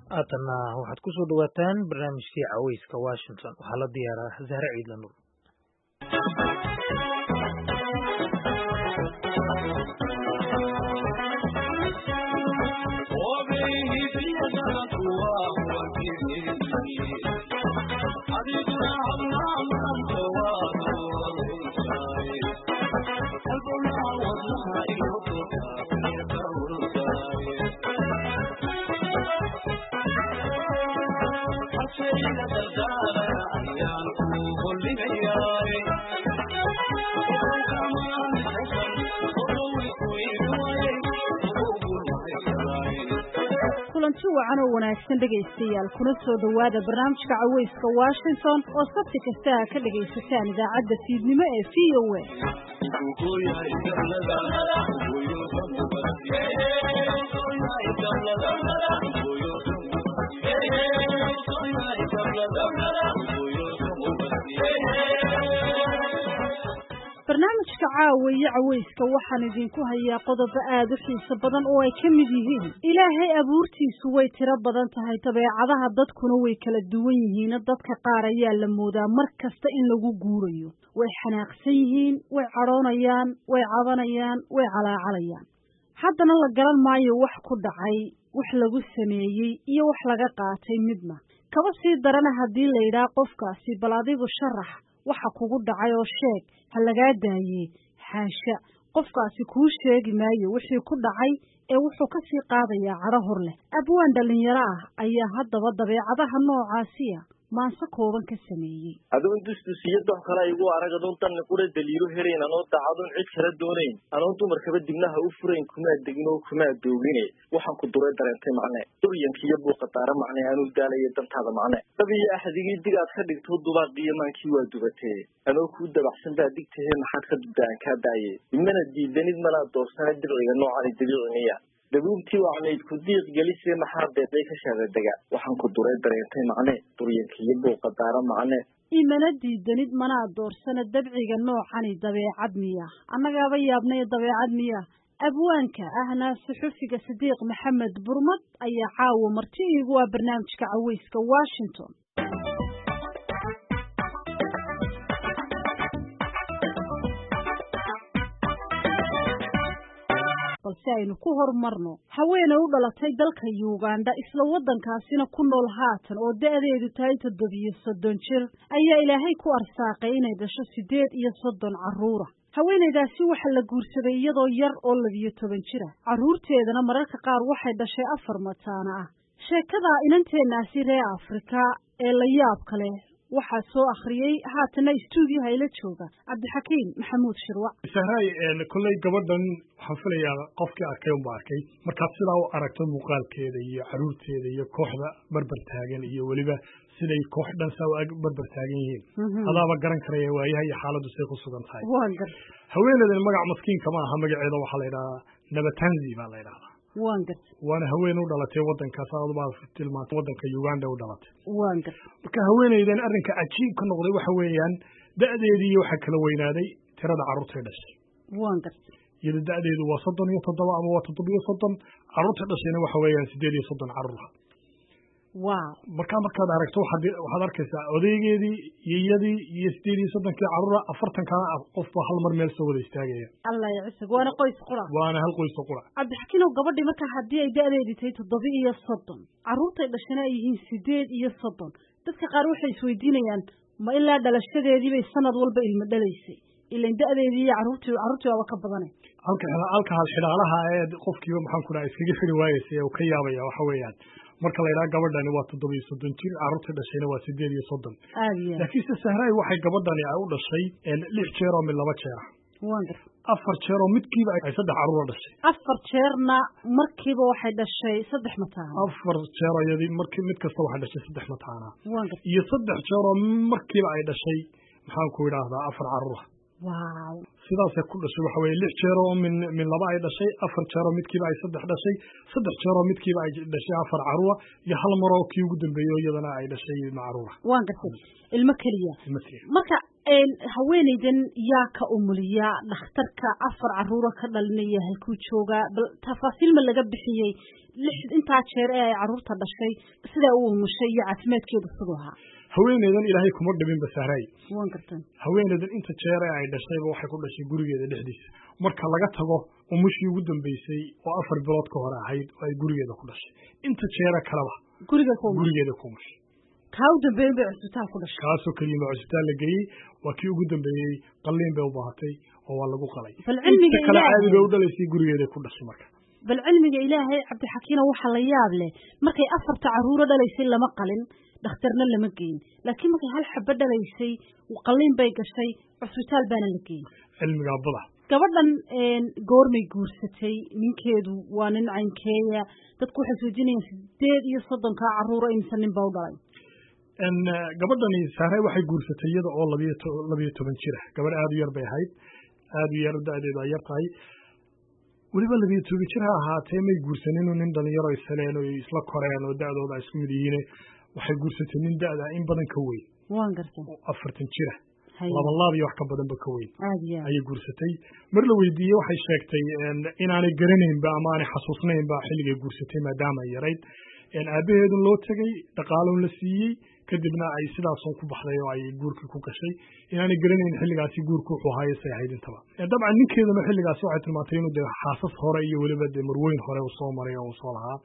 haatanna waxaad ku soo dhawaataan barnaamijkii caweyska washington waxaa la diyaaraa zahre ciidla nur kulanti wacan oo wanaagsan dhegaystayaal kuna soo dhowaada barnaamijka caweyska washington oo sabti kasta a ka dhegaysataan idaacadda fiidnimo ee v o a barnaamijka caawa iyo caweyska waxaan idinku hayaa qodobo aad u xiiso badan oo ay ka mid yihiin ilaahay abuurtiisu way tiro badan tahay dabeecadaha dadkuna way kala duwan yihiin dadka qaar ayaa la moodaa mar kasta in lagu guurayo way xanaaqsan yihiin way cadhoonayaan way cabanayaan way calaacalayaan haddana la garan maayo wax ku dhacay wax lagu sameeyey iyo wax laga qaatay midna kaba sii darana haddii la yidhaah qofkaasi bal adigu sharax waxa kugu dhacay oo sheeg ha lagaa daayee xaasha qofkaasi kuu sheegi maayo wixii ku dhacay ee wuxuu ka sii qaadayaa cadho hor leh abwaan dhallinyaro ah ayaa haddaba dabeecadaha noocaasiya maanse kooban ka sameeyey adoon dusdusiyo dox kale igu arag adoon danni qura daliilo helayn anoon daacadun cid kala doonayn anoon dumarkaba dibnaha u furayn kumaa degin oo kumaa doogine waxaan ku duray dareentay macne duryankiiyo buuqa daara macne anuu daalaya dantaada macne dab iyo axdigii dig aad ka dhigto dubaaqiyo maankii waa dubatee anoo kuu dabaxsan baa digtahe maxaad ka dubdaan kaa daaye imana diidanid manaa doorsana dirciga noocani dabiiciniya dabuubtii wacnayd ku diiq gelisee maxaa beeday ka shaadadega waxaan ku duray dareentay macne duryankiiyo buuqa daara macne imana diidanid manaa doorsana dabciga noocani dabeecad miya annagaaba yaabnay dabeecad miya abwaanka ahna suxufiga sidiiq maxamed burmad ayaa caawa marti iigu ah barnaamijka caweyska washington balse aynu ku horumarno haweeney u dhalatay dalka uganda isla waddankaasina ku nool haatan oo da-deedu tahay toddobiyo soddon jir ayaa ilaahay ku arsaaqay inay dhasho siddeed iyo soddon carruura haweenaydaasi waxaa la guursaday iyadoo yar oo labiyo toban jira carruurteedana mararka qaar waxay dhashay afar mataana ah sheekada inanteennaasi reer afrika ee la yaabka leh waxaa soo akhriyey haatana stuudiyaha ila jooga cabdixakiim maxamuud shirwac sahraay kolley gabadhan waxaan filayaa qofkii arkay unba arkay markaad sidaa u aragto muuqaalkeeda iyo caruurteeda iyo kooxda barbar taagan iyo weliba siday koox dhan saa barbar taagan yihiin adaaba garan karaya waayaha iyo xaaladdu say ku sugan tahay haweeneydan magac maskiinka ma aha magaceeda waxaa la yidhahdaa nabatanzi baa la yidhahdaa waan garta waana haween u dhalatay waddankaas adbaa tilmaantay waddanka uganda u dhalatay waan garta marka haweeneydan arrinka cajiib ka noqday waxa weeyaan da'deedii waxaa kala weynaaday tirada carruurtay dhashay waan garta iyada da'deedu waa soddon iyo toddoba ama waa toddobiyo soddon carruurta dhashayna waxa weeyaan siddeed iyo soddon carruur wow markaa markaad aragto waxaad waxaad arkaysaa odaygeedii iyo iyadii iyo sideed iyo soddonkii carruura afartankana qofba hal mar meel soo wada istaagaya allah ycisag waana qoys qura waana hal qoysa qura cabdixakiinow gabadhii markaa haddii ay da-deedii tahay toddoba iyo soddon carruurtay dhashana ay yihiin sideed iyo soddon dadka qaar waxay isweydiinayaan ma ilaa dhalashadeedii bay sanad walba ilmo dhalaysay ilan da-deedii iyo carruurtii carruurtii waaba ka badanay halka halka hal xidhaalaha ee qofkiiba maxaan ku dhaha iskaga xiri waayeysa ee uu ka yaabaya waxa weeyaan marka la yidhaha gabadhani waa toddoba iyo soddon jir carruurta dhashayna waa sideed iyo soddon aad iyo laakiinse sahraay waxay gabadhani ay u dhashay lix jeer oo mid laba jeer ah waan gar afar jeer oo midkiiba ay saddex carruura dhashay afar jeerna markiiba waxay dhashay saddex mataana afar jeer iyadii markii mid kasta waxay dhashay saddex mataana waan gar iyo saddex jeer oo markiiba ay dhashay maxaan ku idhaahdaa afar carruura wow sidaasay ku dhashay waxa weye lix jeer oo min min laba ay dhashay afar jeer oo midkiiba ay saddex dhashay saddex jeer oo midkiiba ay dhashay afar carruura iyo hal maroo kii ugu dambeeyey oo iyadana ay dhashay ilmo carruura waan gartay ilmo keliya marka haweeneydan yaa ka umuliya dhakhtarka afar caruuro ka dhalinaya halkuu joogaa bal tafaasiil ma laga bixiyey lix intaa jeer ee ay caruurta dhashay sidaa u umushay iyo caafimaadkeedu siduu ahaa haweeneydan ilaahay kuma dhibin basaaray wan gartan haweeneydan inta jeer ee ay dhashayba waxay ku dhashay gurigeeda dhexdiisa marka laga tago umushii ugu dambeysay oo afar bilood ka hore ahayd oo ay gurigeeda ku dhashay inta jeere kaleba guriga ku gurigeeda ku umushay kaa u dambeeyen bay cusbitaal ku dhashay kaasoo keliya ma cusbitaal la geeyey waa kii ugu dambeeyey qalliin bay u baahatay oo waa lagu qalay bal cilmiga kale ilaahay caadi bay u dhalaysay gurigeeday ku dhashay marka bal cilmiga ilaahay cabdixakiino waxaa la yaab leh markay afarta caruuro dhalaysay lama qalin dhakhtarna lama geyin laakiin markay hal xabo dhalaysay qalliin bay gashay cusbitaal baana la geyin cilmigaa bada gabadhan goormay guursatay ninkeedu waa nin caynkeeya dadku waxay soojinayaan sideed iyo soddonkaa caruuro imse nin baa u dhalay gabadhani saaray waxay guursatay iyada oo labiyo labiyo toban jira gabadh aada u yar bay ahayd aada u yar da-deedu ay yar tahay weliba labiyo toban jir ha ahaatee may guursanin nin dhalinyaro isheleen oo isla koreen oo da-dooda ay isku mid yihiin waxay guursatay nin da-da in badan ka weyn waan garta oo afartan jira laban laab iyo wax ka badanba ka weyn aad iyo aad ayay guursatay mar la weydiiyey waxay sheegtay inaanay garanaynba ama aanay xasuusnaynba xilligay guursatay maadaama ay yarayd aabaheedun loo tegey dhaqaalon la siiyey kadibna ay sidaasun ku baxday oo ay guurkii ku gashay inaanay garanayn xilligaasi guurku wuxuu ahaay say ahayd intaba dabcan ninkeeduna xilligaasi waxay tilmaantay inuu dee xaasas hore iyo weliba dee marweyn hore uu soo maray oo uu soo lahaa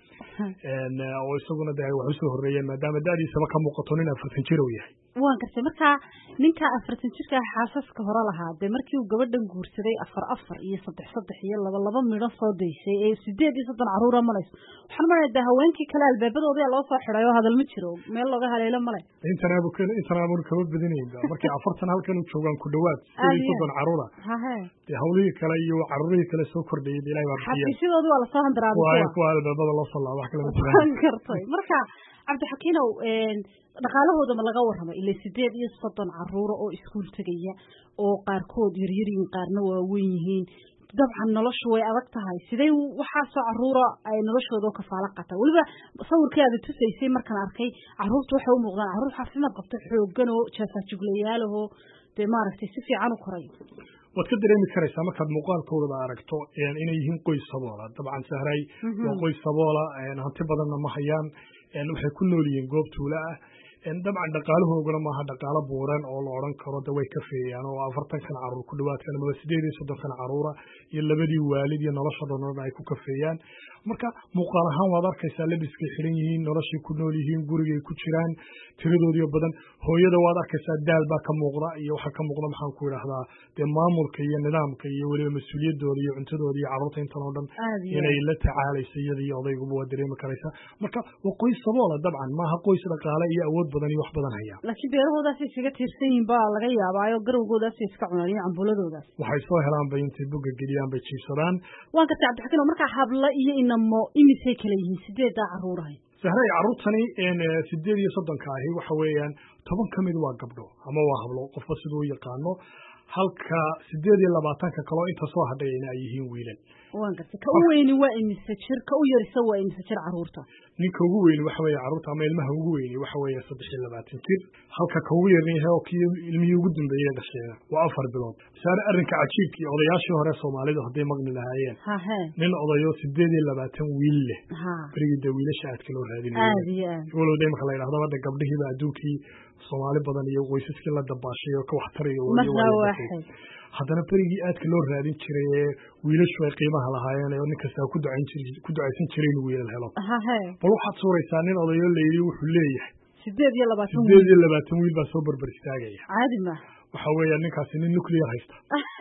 oo isaguna dee wax usoo horreeyeen maadaama da-diisaba ka muuqato nin afartan jir uu yahay waan gartay marka ninka afartan jirka xaasaska hore lahaa dee markii uu gabadhan guursaday afar afar iyo saddex saddex iyo laba laba midho soo daysay ee sideed iyo soddon caruura malayso waxaan malaya dee haweenkii kale albaabadoodaa loo soo xiday oo hadal ma jiro meel looga haleelo male intanaab intanaabun kama badinaynba markay afartan halkan u joogaan ku dhawaad sideed iyo soddon caruura hahe dee hawlihii kale iyo caruurihii kale soo kordhayay ilahay baa bixiyeen xafiisyadoodu waa lasoo handaraabay waa kuwa kuwa albaabada loo soo laaba wax kale ma jiraan waan gartay marka cabdixakiinow dhaqaalahooda ma laga warramay ilaa sideed iyo soddon caruuro oo iskuul tegaya oo qaarkood yaryar yihiin qaarna waaweyn yihiin dabcan noloshu way adag tahay sidee waxaasoo caruura ay noloshooda oo kafaalo qataa weliba sawirkii aada tusaysay markaan arkay caruurtu waxay u muuqdaan caruur caafimaad qabto xooggan oo jaafaajuglayaalahoo dee maaragtay si fiican u koray waad ka dareemi karaysaa markaad muuqaalkoodaba aragto inay yihiin qoys saboola dabcan sahray waa qoys saboola hanti badanna ma hayaan waxay ku nool yihiin goob tuula ah dabcan dhaqaalahoogana maaha dhaqaalo buuran oo la odhan karo de way ka feeyaan oo afartankan caruur ku dhawaadkan amaba sideed iyo soddonkan caruura iyo labadii waalid iyo nolosha dhanooda ay ku kafeeyaan marka muuqaal ahaan waad arkaysaa labiskay xidhan yihiin noloshay ku nool yihiin gurigay ku jiraan tiradoodiyo badan hooyada waad arkaysaa daal baa ka muuqda iyo waxaa ka muuqda maxaan ku idhaahdaa dee maamulka iyo nidaamka iyo weliba mas-uuliyadooda iyo cuntadooda iyo carruurta intan oo dhan Aad iyo inay la tacaalayso iyada iyo odayguba waa dareemi karaysaa marka waa qoys saboola dabcan maaha qoys dhaqaale iyo awood badan iyo wax badan haya laakiin beerahoodaasay iskaga tiirsan yihiin baa laga yaabaayo garowgoodaasay iska cunaan iyo cambuuladoodaas waxay soo helaan bay intay boga geliyaan bay jiibsadaan waan gartay cabdixakiin oo markaa hablo iyo inamo imisay kala yihiin sideedaa caruurahay sahray carruurtani sideed iyo soddonka ahi waxa weeyaan toban ka mid waa gabdho ama waa hablo qofba siduu u yaqaano halka sideed iyo labaatanka kaloo inta soo hadhayana ay yihiin wiilal waan gartay ka u weyni waa imise jir ka u yarisa waa imise jir caruurta ninka ugu weyni waxa weeye carruurta ama ilmaha ugu weyni waxa weeye saddex iyo labaatan jir halka ka ugu yarna yahay oo kii ilmihii ugu dambeeyey dhasheena waa afar bilood saare arrinka cajiibka iyo odayaashii hore soomaalidu hadday maqli lahaayeen hahe nin odayo sideed iyo labaatan wiil leh ha berigii dee wiilasha aadka loo raadinayay aad iyo aad walow de imaka la yidhahdo hadda gabdhihiiba adduunkii soomaali badan iyo qoysaskii la dabaashay oo ka waxtarayo weliba marna waa la batay. waaxid haddana berigii aadka loo raadin jiray ee wiilashu ay qiimaha lahaayeen oo nin kasta ku ducayn jir ku ducaysan jiray inuu wiilal helo hahe bal waxaad suuraysaa nin odayo la yidhi wuxuu leeyahay sideed iyo labaatan sideed wiil iyo labaatan wiil baa soo barbar istaagaya caadi ma waxa weeya ninkaasi nin nuclear haysta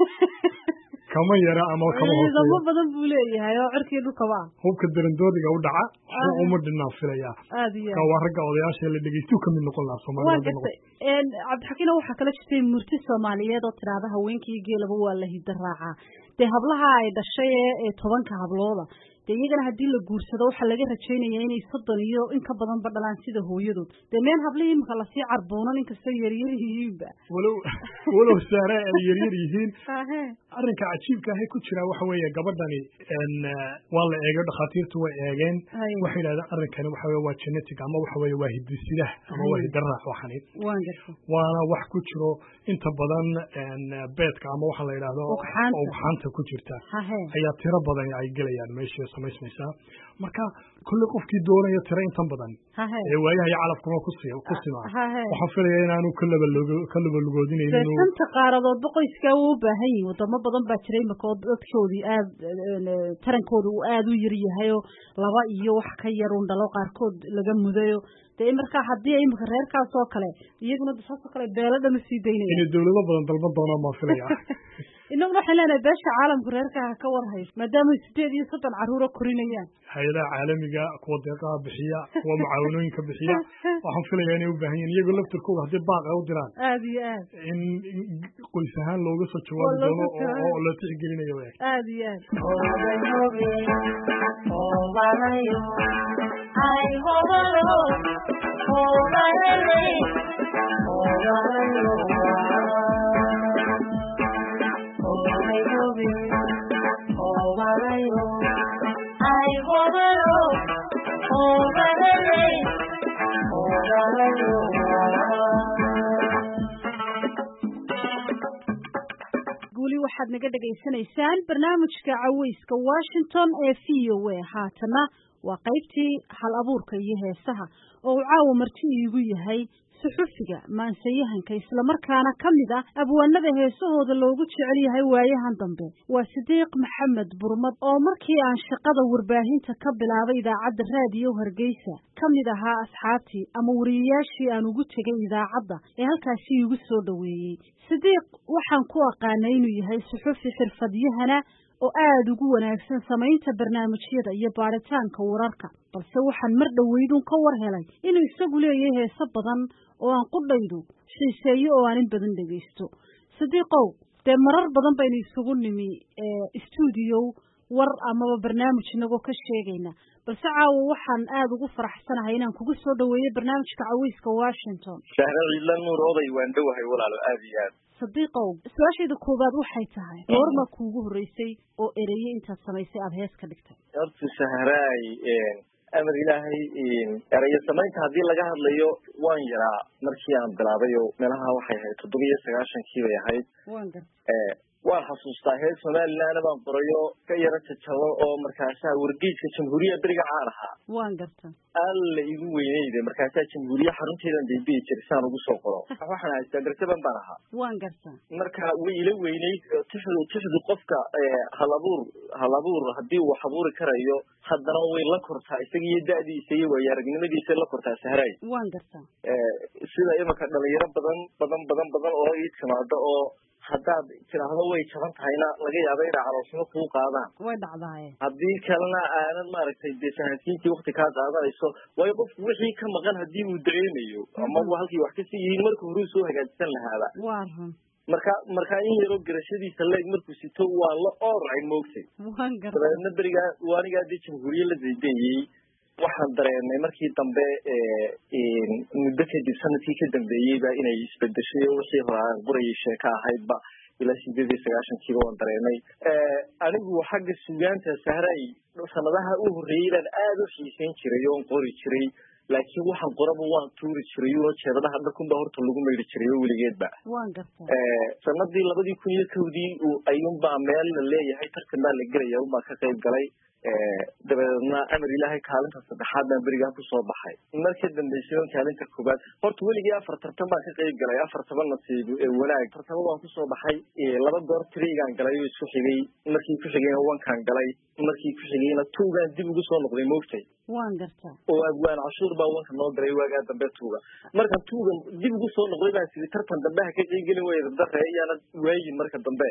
kama yara ama kama ciidamo hooseeya badan buu leeyahay oo cirkii dhulkaba ah hubka darandoodiga u dhaca waxba uma dhinaan filayaa aad iyo ka aad waa ragga odayaasha la dhegeystu ka mid noqon lahaa waa soomaalida hadday gartay cabdixakiino waxaa kala jirtay murti soomaaliyeed oo tidhaahda haweenkii geelaba waa la hidda raacaa dee hablaha ay dhashay ee ee tobanka hablooda dee iyagana haddii la guursado waxaa laga rajaynaya inay soddon iyo in ka badanba dhalaan sida hooyadood dee meen hablihii imika lasii carbuunan inkastoo yaryar yihiinba walow walow saare ay yaryar yihiin arrinka cajiibka ahay ku jira waxa weeye gabadhani waa la eegay dhakhaatiirtu way eegeen waxay yidhahdeen arrinkani waxa weye waa genetic ama waxa weye waa hidisidah ama waa hidaraac waxani waana wax ku jiro inta badan beedka ama waxa la yidhahdo ugxaanta ku jirta ayaa tiro badan ay gelayaan meesha samaysmaysaa marka kulli qofkii doonaya tiro intan badan ee waayaha iyo calafkuma ku simaa waxaan filaya inaanu ka labalugoodinaynin shanta qaaradoodba qoyskaa wuu u baahan yihin wadamo badan baa jiray imika oo dadkoodii aad tarankooda uu aada u yar yahayo laba iyo wax ka yar un dhalo qaarkood laga mudayo dee markaa haddii imika reerkaas oo kale iyaguna saasoo kale beelo dhan usii daynaya inay dawlado badan dalban doonaan baan filaya inaguna waxaan leenahay beesha caalamku reerkaa ha ka war hayso maadaama sideed iyo soddon carruura korinayaan hay-adaha caalamiga kuwa deeqaha bixiya kuwa mucaawanooyinka bixiya waxaan filaya inay u baahan yihin iyagoo laftirkooda haddii baaq ay u diraan aada iyo aad in qoys ahaan looga soo jawaabi doono oo la tixgelinayo w aada iyo guuli waxaad naga dhegaysanaysaan barnaamijka caweyska washington ee v o a haatana waa qaybtii hal abuurka iyo heesaha oo uu caawa marti iigu yahay suxufiga maansayahanka islamarkaana ka mid ah abwaanada heesahooda loogu jecel yahay waayahan dambe waa sidiiq maxamed burmad oo markii aan shaqada warbaahinta ka bilaabay idaacadda raadiyo hargeysa ka mid ahaa asxaabtii ama wariyayaashii aan ugu tegay idaacadda ee halkaasi iigu soo dhoweeyey sidiiq waxaan ku aqaanay inuu yahay suxufi xirfadyahana oo aada ugu wanaagsan samaynta barnaamijyada iyo baaritaanka wararka balse waxaan mar dhoweydun ka war helay inuu isagu leeyahay heeso badan oo aan qudhaydu xiiseeyo oo aan in badan dhegaysto sidiiqow dee marar badan baynu isugu nimi stuudiyow war amaba barnaamij inagoo ka sheegayna balse caawa waxaan aada ugu faraxsanahay inaan kugu soo dhaweeyo barnaamijka caweyska washington shahre ciidla nuur oday waan dhowahay walaalo aada iyo aad sadiiqow su-aashayda koowaad waxay tahay goorma kuugu horreysay oo ereye intaad samaysay aada hees ka dhigtay horta sahraay amar ilaahay erayo samaynta haddii laga hadlayo waan yaraa markii aan bilaabay oo meelaha waxay ahayd toddoba iyo sagaashankii bay ahayd waan garta waan xasuustaa heer somalilandna baan qorayo ka yaro jajabo oo markaasaa wargeyska jamhuuriya beriga caan ahaa waan garta alla igu weyneyde markaasaa jamhuuriya xarunteedan daybiyi jiray saan ugu soo qoro waxaan haystaa garjaban baan ahaa waan garta marka way ila weyneyd tixdu tixdu qofka hal abuur hal abuur haddii uu wax abuuri karayo haddana way la kortaa isaga iyo da'diisa iyo waayo aragnimadiisa la kortaa sahraay waan garta sida imanka dhalinyaro badan badan badan badan oo ii timaado oo haddaad tiraahdo way jaban tahayna laga yaaba inay caloosnimo kuu qaadaan way dhacdaaye haddii kalena aanad maaragtay dee fahansiintii wakti kaa qaadanayso waayo qofku wixii ka maqan haddii uu dareemayo ama halkii wax kasii yihiin marka horuu soo hagaajisan lahaaba waa run marka marka in yaroo garashadiisa leeg markuu sito waa la ooracay moogtay waan garta dabeedna berigaa waanigaa dee jamhuuriye la daydeeyey waxaan dareemay markii dambe muddo kadib sanadkii ka dambeeyeyba inay isbedeshay oo wixii hore aan qorayay sheeko ahaydba ilaa sideed iyo sagaashankiiba waan dareemay anigu xagga sugaanta sahray sanadaha u horreeyey baan aada u xiiseyn jiray oon qori jiray laakiin waxaan qoraba waan tuuri jiray oo jeedadaha dharkunba horta lagu maydhi jiray oo weligeedba waan garta sanadii labadii kun iyo kowdii ayuunbaa meel la leeyahay tartan baa la gelaya unbaa ka qayb galay dabeedna amar ilaahay kaalinta saddexaad baan berigaa kusoo baxay marka dambeysay kaalinta koobaad horta weligii afar tartan baan ka qayb galay afar toban nasiib wanaag tartamo baan kusoo baxay laba goor trigaan galay oo isku xigay markii ku xigayna wankaan galay markii ku xigayna tuugaan dib ugu soo noqday moogtay waan garta oo abwaan cashuur baa wanka noo galay waagaa dambe tuuga markaan tuuga dib ugu soo noqday baan sidi tartan dambe ha ka qeybgelin waya dabdare iyaana waayin marka dambe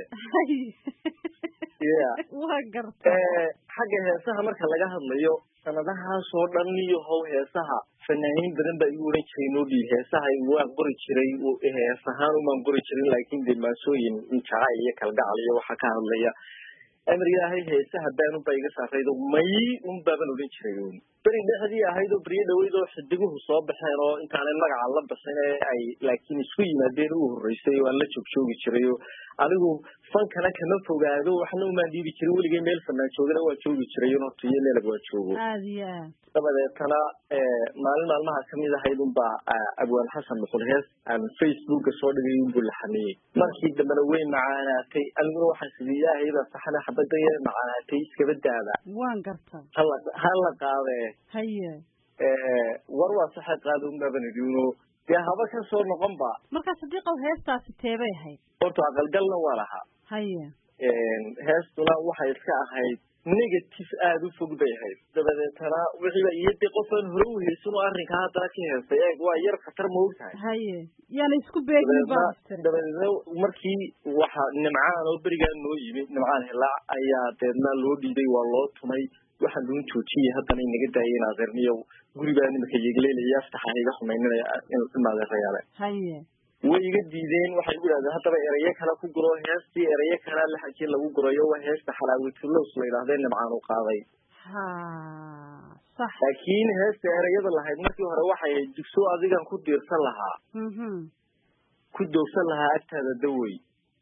ya waa garta xagga heesaha marka laga hadlayo sanadahaasoo dhan iyo how heesaha fanaaniin badan baa igu oran jiray noo dhiib heesaha waan qori jiray hees ahaan umaan qori jirin laakiin dee maasooyin jacayl iyo kalgacal iyo waxa ka hadlaya amar ilaahay heesaha baanunbaa iga saaraydo may un baaban odhan jiray un beri dhexdii ahayd oo beryo dhaweyd oo xidiguhu soo baxeen oo intaanay magaca la baxin ee ay laakiin isku yimaadeen u horreysay oo aan la joogjoogi jiray oo anigu fankana kama fogaado waxna umaan dhiibi jirin weligay meel fanaan joogana waa joogi jiray un horta iyo meelag waa joogo aada iyo aad dabadeetana maalin maalmaha kamid ahayd unbaa abwaan xasan muqul hees aan facebooka soo dhigay unbuu la xamiyey markii dambena way macaanaatay aniguna waxaan sidii ilaahay baa saxana xabada yar macaanaatay iskaba daada waan garta hala hala qaadee haye war waa saxa qaada unbaaban idhi uno dee haba ka soo noqon ba markaa sadiiqow heestaasi teebay ahayd horta aqalgalna waa lahaa haye heestuna waxay iska ahayd negative aada u fog bay ahayd dabadeetana wixiiba iyo dee qofaan hore u haysan oo arrinkaa haddana ka heestay eeg waa yar khatar ma og tahay haye yaana isku beegin baa tiri dabadeedna markii waxa nimcaan oo berigaa noo yimi nimcaan hilaac ayaa deedna loo dhiiday waa loo tumay waxaa loon joojiyay haddana inaga daayeen adeerniyo guribaa nimaka yegleelaya aftaxa iga xumayninaya imadeerayaale haye way iga diideen waxay igu idhahdeen haddaba erayo kale ku guro heestii erayo kalea laxajii lagu gurayo waa heesta xalaawitulos la yidhahdee nimcaan u qaaday ha sax laakiin heesta erayada lahayd markii hore waxay ahayd dugso adigan ku diirsan lahaa mhm ku doogsan lahaa agtaada dawey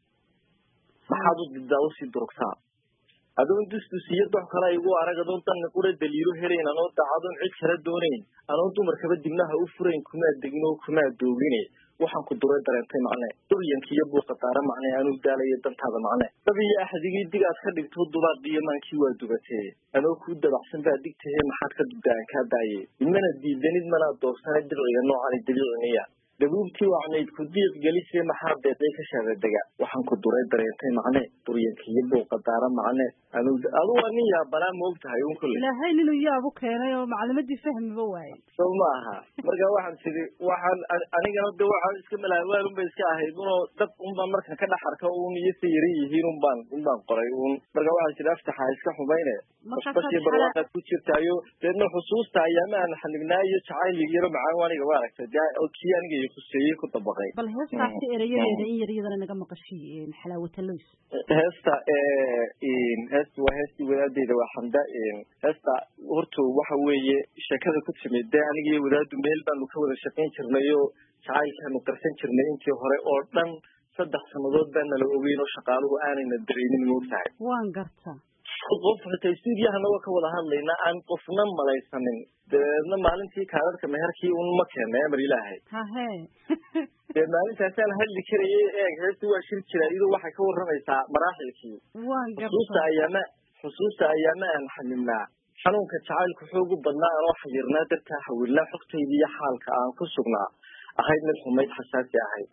maxaad u didaa usii durugtaa adoon dusdus iyo dox kale igu arag adoon danna qura daliilo helayn anoo dacadoon cid kala doonayn anoon dumarkaba dibnaha u furayn kumaa degin oo kumaa doogine waxaan ku duray dareentay macne duryanka iyo buuqadaara macne anuu daalayo dantaada macne dab iyo axdigii dig aad ka dhigto dubaadiyo maankii waa dubatee anoo kuu dabacsan baa digtahe maxaad ka dubda aan kaa daaye imana diidanid manaa doorsana dirciga noocani dabiiciniya dabuubtii wacnayd ku diiq gelisee maxaa deeqay ka shaadadega waxaan ku duray dareentay macne duryanka iyo buuqadaara macne anu adu waa nin yaabanaa ma og tahay un kulle ilaahay ninuu yaabu keenay oo maclimadii fahmiba waaye sow ma aha marka waxaan tidhi waxaan anigana de waxaan iska malaawaan unbay iska ahayd unoo dad unbaan markan ka dhex arka un iyo sa yara yihiin unbaan unbaan qoray un marka waxaan tidhi aftaxa iska xumayne basbashii barwaaqaad ku jirtaayo deedna xusuusta ayaama aan xanignaa iyo jacayl yaro macaan aniga waa aragtay de kii aniga iyo kuseeyey ku dabaqay bal heestaasi erayadeeda in yar iyadana naga maqashiy xalaawataloys heesta heesta waa heestii wadaadeyda waa xamda heesta horta waxa weeye sheekada ku timid dee aniga iyo wadaadu meel baanu ka wada shaqayn jirnay oo jacaylkaanu qarsan jirnay intii hore oo dhan saddex sannadood baa nala ogeyn oo shaqaaluhu aanayna dareynin moogtahay waan garta qof xitaa stuudiyahana waa ka wada hadlayna aan qofna malaysanin dabeedna maalintii kaadadka meherkii un ma keena amar ilaahay hahe dee maalintaasaan hadli karayay eeg heesta waa shir jira iyadoo waxay ka warramaysaa maraaxilkii waan xusuusta garta ayaama xusuusta ayaama aan xanibnaa xanuunka jacaylku xoogu badnaa anoo xayirnaa dartaa xawilnaa xogtayda iyo xaalka aan ku sugnaa ahayd mid xumayd xasaasi ahayd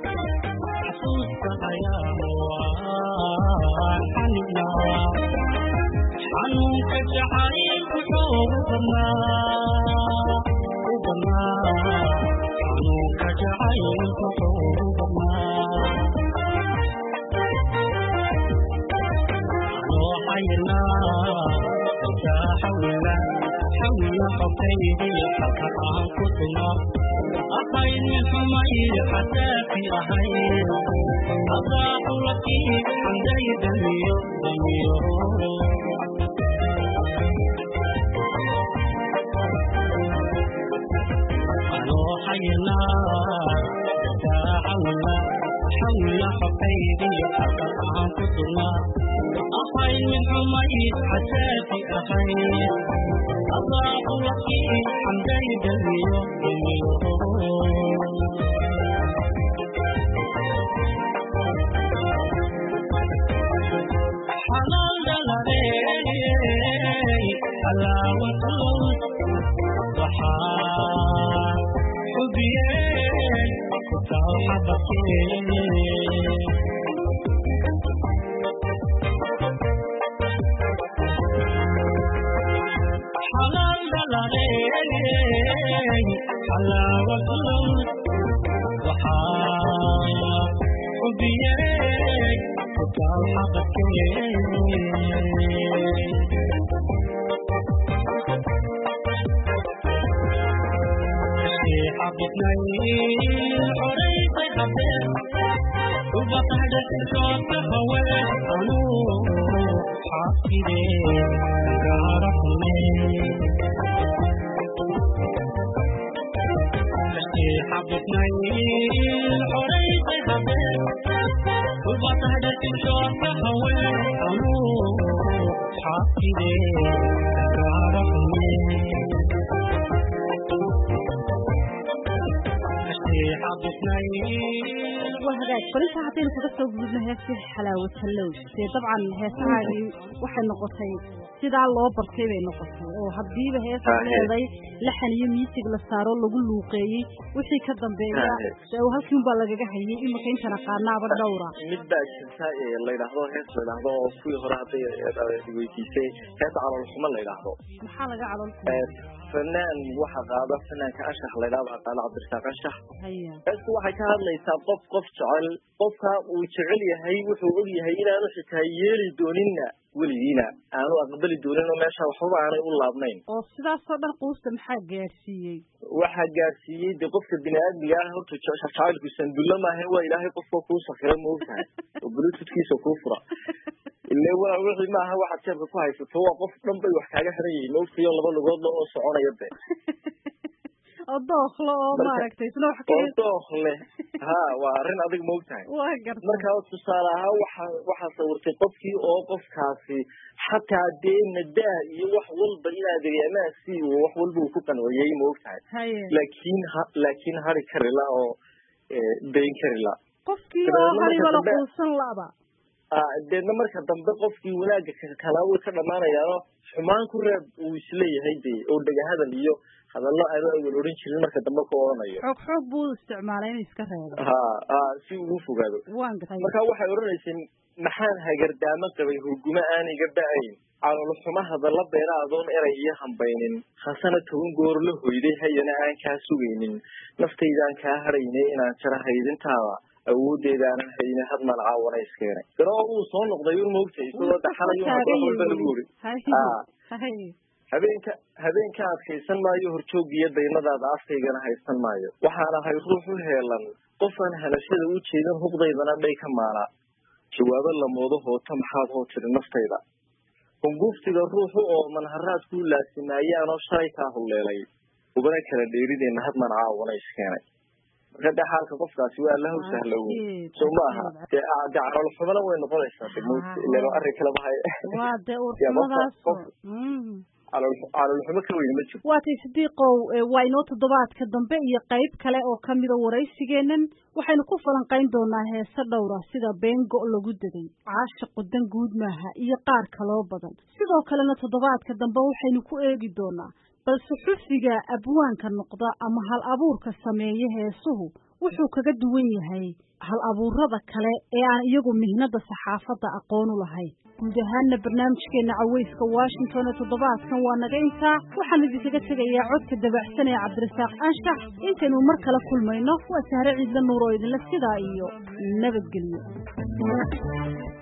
xanuunka jacaylku xoogu badnaa u badnaa xanuunka jacaylku xoogu badnaa anoo xayirnaa dartaa xawila xawila xogtaydii halka aan ku sugnaa ahayd mid xumayd xasaasi ahayd asaaqulakii xamday damiyo damiyo anoo xayirnaa dartaa xawila xawila xogtaydii halka aan ku sugnaa ahayd mid xumayd xasaasi ahayd asaaqulakii xamday damiyo damiyo xalaal dhaladeey halaawatul waxaa xubiyeen ku taal xabadkeen xalaal dhaladeey halaawatul waxaa xubiyeen ku taal xabadkeen xabidnay xoraysay habeen ubaqahdha sirkoodka haween anuu xaafidee gaara kulmee xabisnay xoraysay habeen ubatahdhatishoorka haween anuu xaafidee gaara kulmee waa hagaag barinta haddaynu kaga soo gudubno heestii xalaawo tallow dee dabcan heesahaagii waxay noqotay sidaa loo bartay bay noqotay oo haddiiba heesa leeday laxan iyo miisig la saaro lagu luuqeeyey wixii ka dambeeya dee halkii unbaa lagaga hayay imika intana qaanaaba dhowra mid baa jirta ee la yidhaahdo hees la yidhaahdo oo kuwii hore hadday weydiisay heesa caloolxumo la yidhaahdo maxaa laga calolku fanaan waxa qaada fanaanka anshax la yidhahdo waxaa qaada cabdirasaaq anshax haya heestu waxay ka hadlaysaa qof qof jecel qofka uu jecel yahay wuxuu og yahay inaanu xitaa yeeli dooninna weligiina aanu aqbali doonin oo meesha waxbaba aanay u laabnayn oo sidaasoo dhan quusta maxaa gaadhsiiyey waxaa gaadsiiyey de qofka bini aadmiga ah horta je- jacaylku sandulla maaha waa ilaahay qofka kuu sakira ma ogtahay oo bluetoothkiisa kuu fura ile waa wixii maaha waxaad jeebka ku haysato waa qof dhan bay wax kaaga xiran yihiin maogtayo laba lugoodla oo soconaya de oo dooklo oo Marka- maaragtay isna wax oo ka dookh leh ha waa arrin adig ma ogtahay waa garta marka tusaale ahaan waxa waxaa sawirtay qofkii oo qofkaasi xataa dee nadaa iyo wax walba inaad eryamaasi wax walba uu ku qanciyey ma ogtahay haye laakiin ha laakiin hari karila oo eh, dayn karila qofkii dabeedna oo marka hariba la dambe- quusan laba Ah, deedna marka dambe qofkii wanaagga ka- kalaa way ka dhamaanayaano xumaan ku reeb uu isleeyahay de oo dhegahadal iyo hadallo aanu awal odhan jirin marka dambe ku odhanayo xoog xoog buu u isticmaalay inuu iska reebo ha ha si ugu fogaado waan gartay marka waxay odhanaysay maxaan hagardaamo qabay hurgumo aan iga da-ayn caloolxuma hadalla beera adoon eray iyo hambaynin khasana toban goor la hoyday hayana aan kaa sugaynin naftaydaan kaa hadhaynay inaan jara haydintaada awoodeedaanan hayne had malcaawana iskeenay garoo uu soo noqday un moogtay isagoo daxalayo wax walba lagu uri Ah. haye habeenka habeenka adkaysan maayo horjoogiyo daymadaada afkaygana haysan maayo waxaan ahay ruux u heelan qofaan hanashada u jeedin huqdaydana dhay ka maala jawaabo lamoodo hoota maxaad hoo tiri naftayda hunguftiga ruuxu oo manharaad kuu laasimayaanoo shalay kaa hulleelay ubana kala dheerideenna had mancaawana iskeenay marka dee xaalka qofkaasi waa alla hawsahlow soo ma aha dee ah, dee caloolxumana way noqonaysaa de mawt ilan arrin kaleba hay waa dee Ya, qofka- urxumadaas qof- calool caloolxumo ka weyn ma jiro waa tay sidiiqow ee, waa inoo toddobaadka dambe iyo qayb kale oo ka mida waraysigeennan waxaynu ku falanqayn doonaa heese dhowra sida beengo lagu daday caashiqu dan guud maaha iyo qaar kaloo badan sidoo kalena toddobaadka dambe waxaynu ku eegi doonaa balse xufiga abwaanka noqda ama hal abuurka sameeya heesuhu wuxuu kaga duwan yahay hal abuurada kale ee aan iyagu mihnada saxaafadda aqoon u lahayn guud ahaanna barnaamijkeena caweyska washington ee toddobaadkan waa naga intaa waxaan idinkaga tegayaa codka dabacsan ee cabdirasaaq anshax intaynu mar kale kulmayno waa sahre ciidla nuur oo idinla sidaa iyo nabadgelyo